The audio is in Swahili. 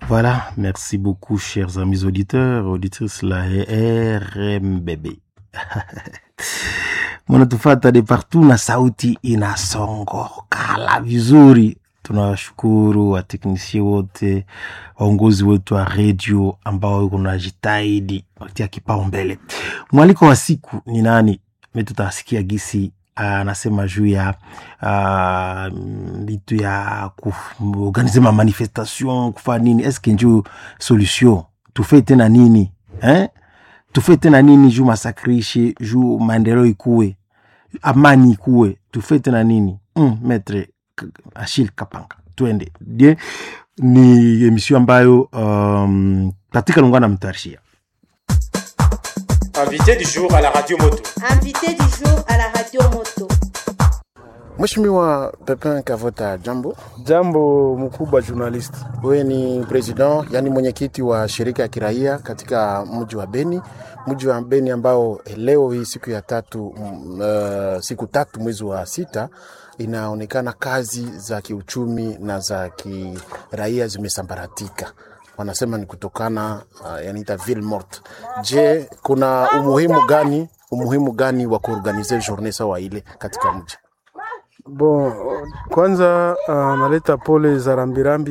Voilà, merci beaucoup, chers amis auditeurs, auditrices la RMBB. Mnatufata de partout na sauti inasongokala vizuri. Tunawashukuru wateknisie wote, waongozi wetu wa redio ambao kunajitahidi watia kipaumbele. Mwaliko wa siku ni nani? Mi tutasikia gisi anasema juu ya vitu uh, ya kuorganize ma manifestation kufanya nini, eske njuu solution tufe tena nini eh? tufe tena nini juu masakrishe juu maendeleo ikuwe amani ikuwe tufe tena nini mm, metre Achille Kapanga, twende die. Ni emission ambayo um, katika lungana mtarishia Invité du jour à la radio moto. Invité du jour à la radio moto. Mheshimiwa Pepin Kavota, jambo. Jambo mkubwa journalist. Wewe ni president, yani mwenyekiti wa shirika ya kiraia katika mji wa Beni, mji wa Beni ambao leo hii siku ya tatu, uh, siku tatu mwezi wa sita inaonekana kazi za kiuchumi na za kiraia zimesambaratika wanasema ni kutokana uh, yanaita ville morte. Je, kuna umuhimu gani umuhimu gani wa kuorganize journée sawa ile katika mji? Bon, kwanza uh, naleta pole za rambirambi